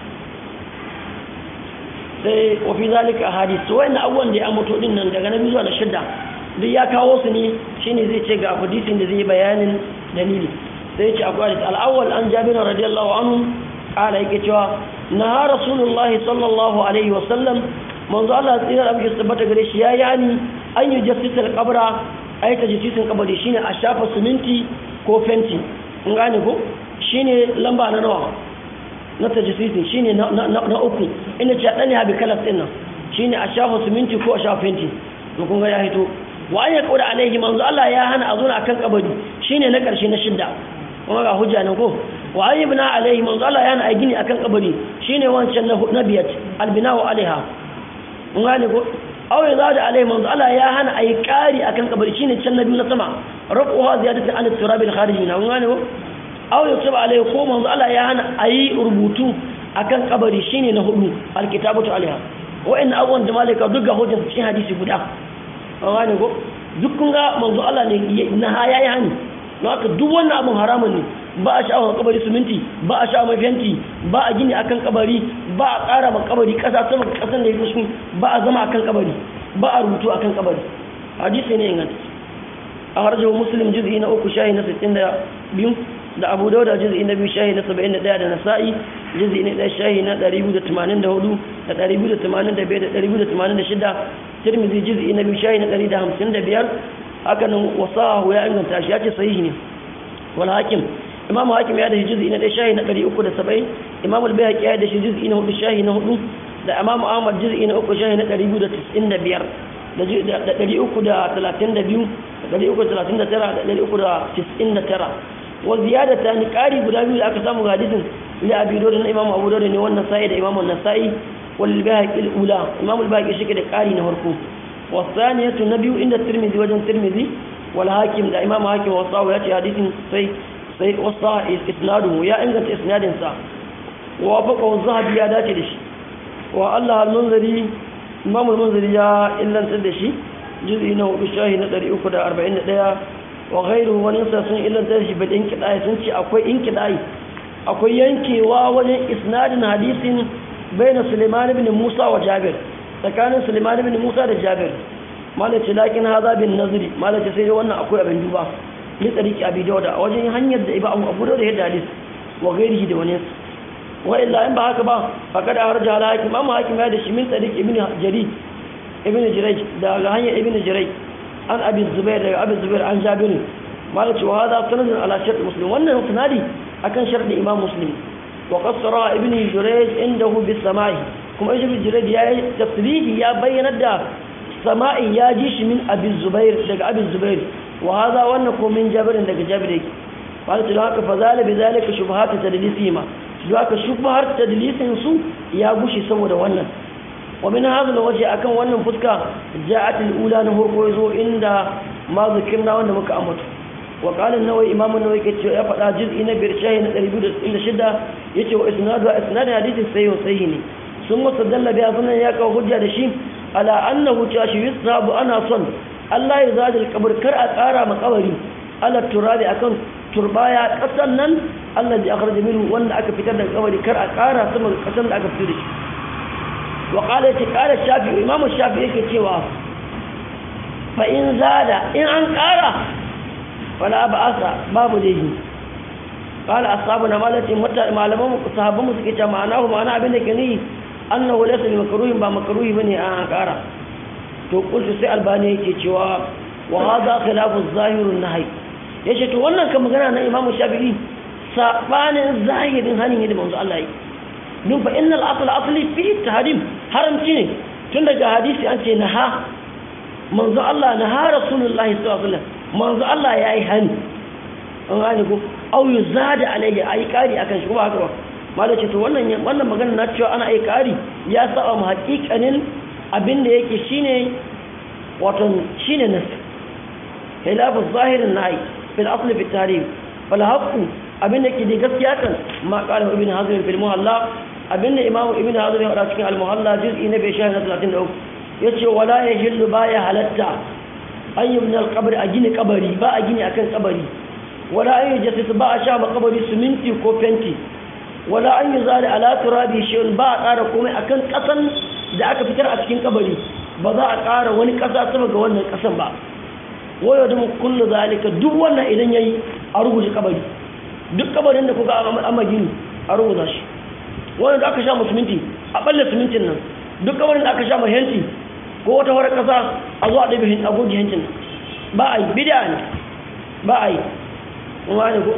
sai wa fi zalika hadis to wayannan abubuwan da ya ambato din nan daga na zuwa na shidda duk ya kawo su ne shine zai ce ga hadisin da zai bayanin dalili sai ce akwai hadis al-awwal an jabir radiyallahu anhu kala yake cewa na rasulullah sallallahu alaihi wa sallam manzo Allah tsira da abin tabbata gare shi ya yani an yi jassisa al-qabra ay tajsisin kabari shine a shafa siminti ko fenti kun gane ko shine lamba na nawa na tajsisin shine na na uku ina ce dani habi kalas din nan shine a shafa siminti ko a shafa fenti to kun ga ya hito wa an yaqulu alaihi manzo Allah ya hana a zo akan kabari shine na karshe na shidda kuma ga hujja nan ko wa an yibna alaihi manzo Allah ya hana a gini akan kabari shine wancan na biyat albina'u alaiha mun gane ko aw ya zada alaihi manzo Allah ya hana a yi kari akan kabari shine can na biyu na sama rafuha ziyadatan an turab al kharij na mun gane ko aw ya tuba alaihi ko manzo Allah ya hana a yi rubutu akan kabari shine na hudu alkitabatu alaiha wa'in abubuwan da malaka duk ga hujjar cikin hadisi guda an gane ko duk kun ga manzo Allah ne na haya ya hani don haka duk wannan abin haramun ne ba a sha'awar kabari siminti ba a sha'awar fenti ba a gini akan kabari ba a ƙara ma kabari ƙasa sama ƙasan da ya fi ba a zama akan kabari ba a rubutu akan kabari hadisi ne inganta a harjar muslim juz'i na uku shahi na sittin da biyu da abu dauda juz'i na biyu shahi na saba'in da ɗaya da nasa'i juz'i na ɗaya shahi na ɗari biyu da tamanin da hudu da ɗari biyu da tamanin da biyar da ɗari biyu da tamanin da shida tirmidhi juz'i na biyu shahi na ɗari da hamsin da biyar haka nan wasahu ya inganta shi ya ce sahihi ne wal hakim imamu hakim ya da shi juz'i na ɗaya shahi na ɗari uku da saba'in imamu al-bayhaqi ya da shi juz'i na hudu shahi na hudu da imamu ahmad juz'i na uku shahi na ɗari biyu da tis'in da biyar da ɗari uku da talatin da biyu da ɗari uku da talatin da tara da ɗari uku da tis'in da tara wa ziyadata ni ƙari guda biyu da aka samu ga hadisin ila abi dawud na imamu abu dawud ne wannan sa'i da imamu nasa'i wal bayhaqi al-ula imamu al-bayhaqi shi da ƙari na farko wa thaniyatu nabiyu inda tirmidhi wajen tirmidhi wal hakim da imamu hakim wa sawu ya ce hadisin sai sai wasa isnaduhu ya inganta isnadin sa wa faqa zahabi ya dace da shi wa Allah al-munziri imamu al-munziri ya illantar da shi juz'i na hudu shahi na 341 wa ghairuhu wani sa sun illantar shi bil inqidai sun ce akwai inqidai akwai yankewa wajen isnadin hadisin baina Sulaiman ibn Musa wa Jabir tsakanin Sulaiman ibn Musa da Jabir malaci lakin haza bin nazri malaci sai wannan akwai abin duba ni tsariki abi dauda a wajen hanyar da iba abu da yadda hadis wa gairihi da wani wa illa in ba haka ba faqad arja ala hakim amma hakim ya da shi min tsariki ibn jari ibn jiraj daga hanyar ibn jiraj an abi zubair daga abi zubair an jabir malaci wa hada sanadun ala shart muslim wannan sanadi akan sharɗin imam muslim wa qassara ibn jurayj indahu bis samai kuma ibn jurayj ya yi tafsiri ya bayyana da sama'i ya ji shi min abi zubair daga abi zubair wa hadha wannan ko min jabir daga jabir yake qala to haka fa zala bi zalika shubhat tadlisima don haka shubhar tadlisin su ya gushi saboda wannan wa min hadha alwaji akan wannan fuska ja'at alula na hurko yazo inda ma zikirna wanda muka ambata wa qala an-nawawi imam an-nawawi kace ya fada juz'i na biyar shahi na 266 yace wa isnadu isnad hadisi sahih sahih ne sun musaddalla biya sunan ya kawo hujja da shi ala annahu tashi yusabu ana son Allah ya zaji kabur kar a tsara makabari ala turabi akan turbaya kasan nan Allah ya akhraja minhu wanda aka fitar da kabari kar a tsara sama kasan da aka fitar da shi wa qala ta qala shafi imam shafi yake cewa fa in zada in an kara wala ba'asa babu dahi qala ashabuna malati malaman sahabban mu suke cewa ma'anahu ma'ana abin da ke ni annahu laysa bi makruhin ba makruhi bane an kara to kullu sai albani yake cewa wa hadha khilafu zahirun nahy yace to wannan kan magana na imamu shafi'i sabanin zahirin hanin yadda manzo Allah yi dun fa innal asl asli fi tahrim haramci ne tun daga hadisi an ce naha manzo Allah naha rasulullahi sallallahu alaihi wasallam manzo Allah yayi hani an gane ko au yuzada alaihi ayi kari akan shi kuma haka ba malace to wannan wannan magana na cewa ana ayi kari ya saba mu haƙiƙanin abinda yake shine wato shine nas khilafu zahirin nahi fil asli fi tarikh fal haqqu abinda yake da gaskiya kan ma qala ibn hazm fil muhalla abinda imamu ibn hazm ya faɗa cikin al muhalla juz'i na 33 yace wala yahillu baya halatta an yubna al qabr a gini kabari ba a gini akan kabari wala an yujassis ba a sha ma kabari siminti ko fenti wala an yuzali ala turabi shay'un ba a ƙara komai akan ƙasan da aka fitar a cikin kabari ba za a ƙara wani ƙasa sama ga wannan ƙasan ba wayo da mu kullu zalika duk wannan idan yayi a rubuce kabari duk kabarin da kuka amma gini a rubuta shi wannan da aka sha musulminti a balle simintin nan duk kabarin da aka sha mahenti ko wata wara ƙasa a zo a ɗabi hin agogi hencin ba a yi bid'a ne ba a yi kuma ne ko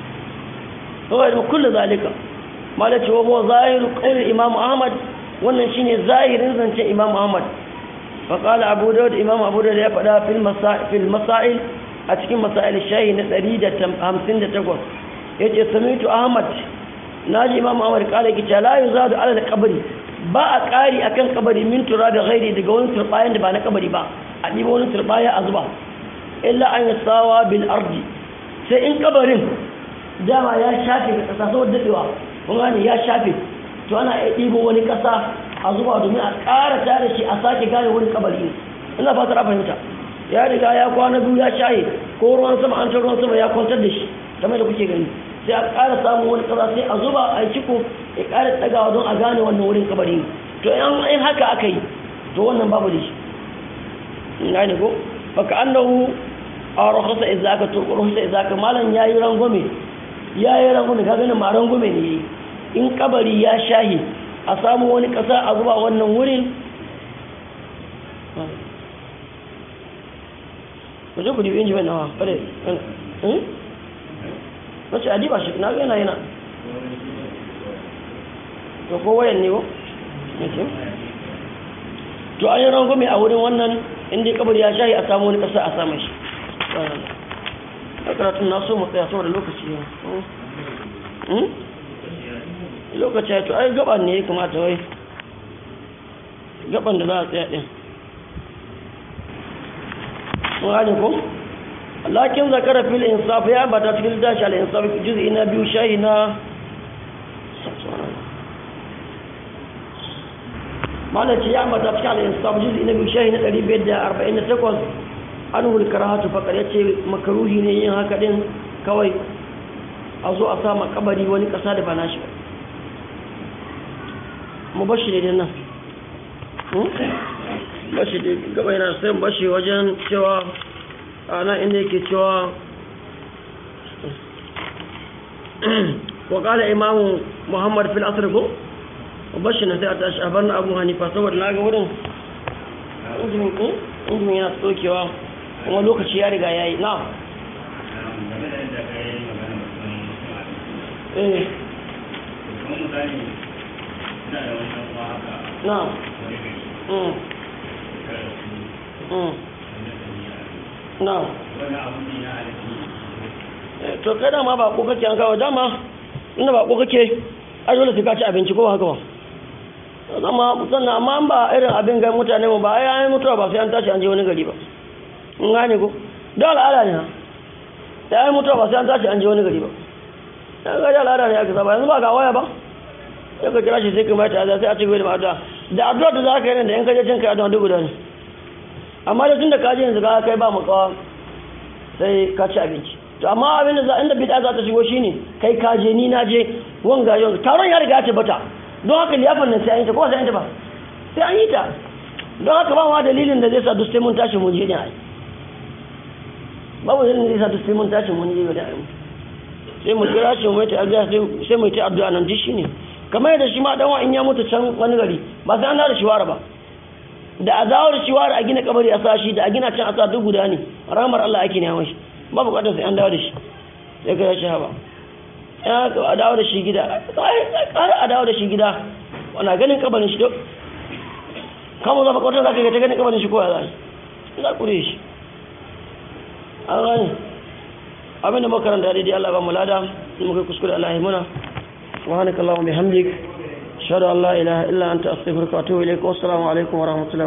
wayo da mu kullu zalika malaci wa huwa zahiru qawli imam ahmad wannan shine zahirin zance imam ahmad fa qala abu daud imam abu daud ya fada fil masail fil masail a cikin masail shahi na 158 yace samitu ahmad naji imam ahmad kala ki la yuzadu ala al-qabri ba a kari akan kabari min tura da ghairi daga wani turbayan da ba na kabari ba a dibo wani turbaya a zuba illa an yasawa bil ardi sai in kabarin dama ya shafe ka kasa saboda dadewa kun gane ya shafe to ana iya ɗibo wani ƙasa a zuba domin a ƙara tare shi a sake gane wani kabari ne ina fatar a fahimta ya riga ya kwana biyu ya shaye ko ruwan sama an ruwan sama ya kwantar da shi kamar da kuke gani sai a ƙara samun wani ƙasa sai a zuba a ciko ya ƙara tsagawa don a gane wannan wurin kabari ne to in haka aka yi to wannan babu da shi in gane ko baka annahu a rahasa izaka to rahasa izaka malam yayi rangwame yayi rangwame ka ganin ma rangwame ne yayi in kabari ya shahi a samu wani ƙasa a zuba wannan wurin ku je ku dibi inji mai nawa fare na ce adiba shi na gana yana to ko wayan ne ko to an yi rangume a wurin wannan inda kabari ya shahi a samu wani ƙasa a samun shi a karatun na so mu tsaya saboda lokaci yau lokaci ya to ai gaban ne ya kamata wai gaban da za a tsaya ɗin mun gane ko lakin zakara fil insaf ya bata cikin dashi al insaf juz'i na biyu shahi na malaci ya bata cikin al insaf juz'i na biyu shahi na 548 anhu al karahatu faqad yace makruhi ne yin haka din kawai a zo a sa kabari wani kasa da ba nashi ba mu bashi ne nan bashi da gaba yana sai bashi wajen cewa ana inda yake cewa wakala imamu muhammad fil asir ko bashi na sai a tashi a bar na abu hanifa saboda na ga wurin injimin yana tsokewa kuma lokaci ya riga ya yi na eh na mm mm na to kai dama ba ko kake an kawo dama inda ba ko kake a dole sai ka ci abinci ko ba haka ba zama sannan amma ba irin abin ga mutane mu ba ai an mutuwa ba sai an tashi an je wani gari ba in gane ko da al'ada ne ha da ai mutuwa ba sai an tashi an je wani gari ba dan ga da al'ada ne aka saba yanzu ba ga waya ba sai ka kira shi sai ka mai ta sai a ci gaba da addu'a da addu'a da zaka yi nan da in ka je cin kai addu'a duk guda ne amma da tunda ka je yanzu ka kai ba mu kawa sai ka ci abinci to amma abin da inda bid'a za ta shigo shine kai ka je ni na je wanga yau taron ya riga ya tabbata don haka liyafar nan sai an yi ta ko sai an ta ba sai an yi ta don haka ba ma dalilin da zai sa duk sai mun tashi mun je ne ai babu dalilin da zai sa duk sai mun tashi mun je ne ai sai mu kira shi mu ta addu'a sai mu ta addu'a nan duk shine kamar yadda shi ma dan in ya mutu can wani gari ba sai an da shi wara ba da a dawo da shi wara a gina kabari a sa shi da a gina can a sa duk guda ne ramar Allah ake neman shi ba bukatar sai an dawo da shi sai ka shi haba ya ka a dawo da shi gida har a dawo da shi gida wana ganin kabarin shi duk kama zama kwatar za ka ga ta ganin kabarin shi ko ya zai za ku shi an gani abinda makaranta daidai Allah ba mu lada in muka kuskure Allah ya muna subhanakallahumma bihamdik ashhadu an la ilaha illa anta astaghfiruka wa atubu ilaik wa assalamu alaikum wa rahmatullahi